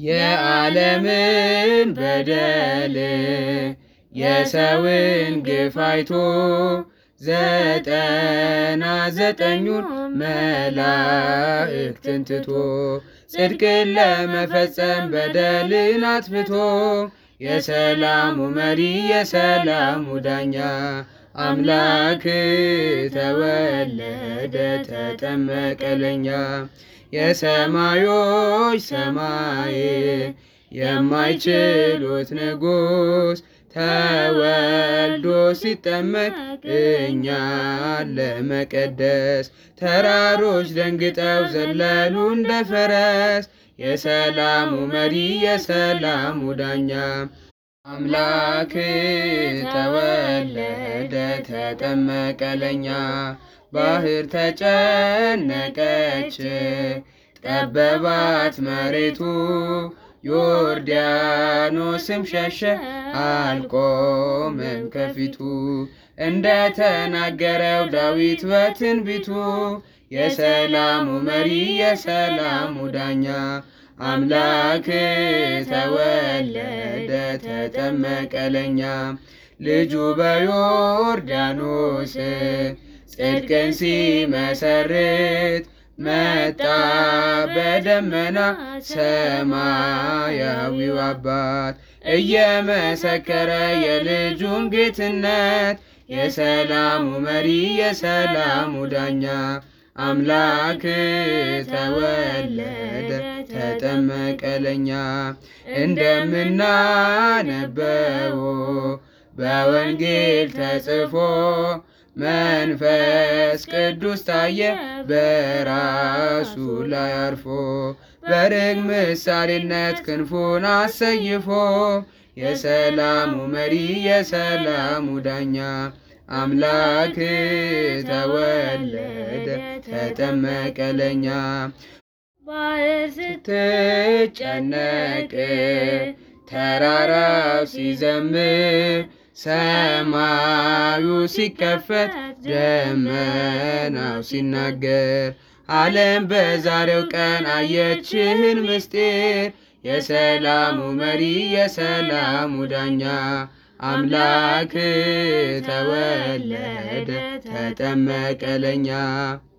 የዓለምን በደል የሰውን ግፍ አይቶ ዘጠና ዘጠኙን መላእክትን ትቶ ጽድቅን ለመፈጸም በደልን አጥፍቶ የሰላሙ መሪ የሰላሙ ዳኛ አምላክ ተወለደ ተጠመቀ ለኛ የሰማዮች ሰማይ የማይችሉት ንጉሥ ተወልዶ ሲጠመቅ እኛን ለመቀደስ ተራሮች ደንግጠው ዘለሉ እንደ ፈረስ የሰላሙ መሪ የሰላሙ ዳኛ አምላክ ተወለደ ተጠመቀ ለኛ ባህር ተጨነቀች ጠበባት መሬቱ ዮርዳኖስም ሸሸ አልቆመም ከፊቱ እንደ ተናገረው ዳዊት በትንቢቱ የሰላሙ መሪ የሰላሙ ዳኛ አምላክ ተወለደ ተጠመቀ ለኛ ልጁ በዮርዳኖስ ጽድቅን ሲመሰርት መጣ በደመና ሰማያዊው አባት እየመሰከረ የልጁን ጌትነት የሰላሙ መሪ የሰላሙ ዳኛ አምላክ ተወለደ ተጠመቀ ለኛ እንደምናነበው በወንጌል ተጽፎ መንፈስ ቅዱስ ታየ በራሱ ላይ አርፎ በርግ ምሳሌነት ክንፉን አሰይፎ የሰላሙ መሪ የሰላሙ ዳኛ አምላክ ተወለደ ተጠመቀ ለኛ ባህር ስትጨነቅ ተራራው ሲዘምር ሰማዩ ሲከፈት ደመናው ሲናገር ዓለም በዛሬው ቀን አየችህን ምስጢር የሰላሙ መሪ የሰላሙ ዳኛ አምላክ ተወለደ ተጠመቀ ለኛ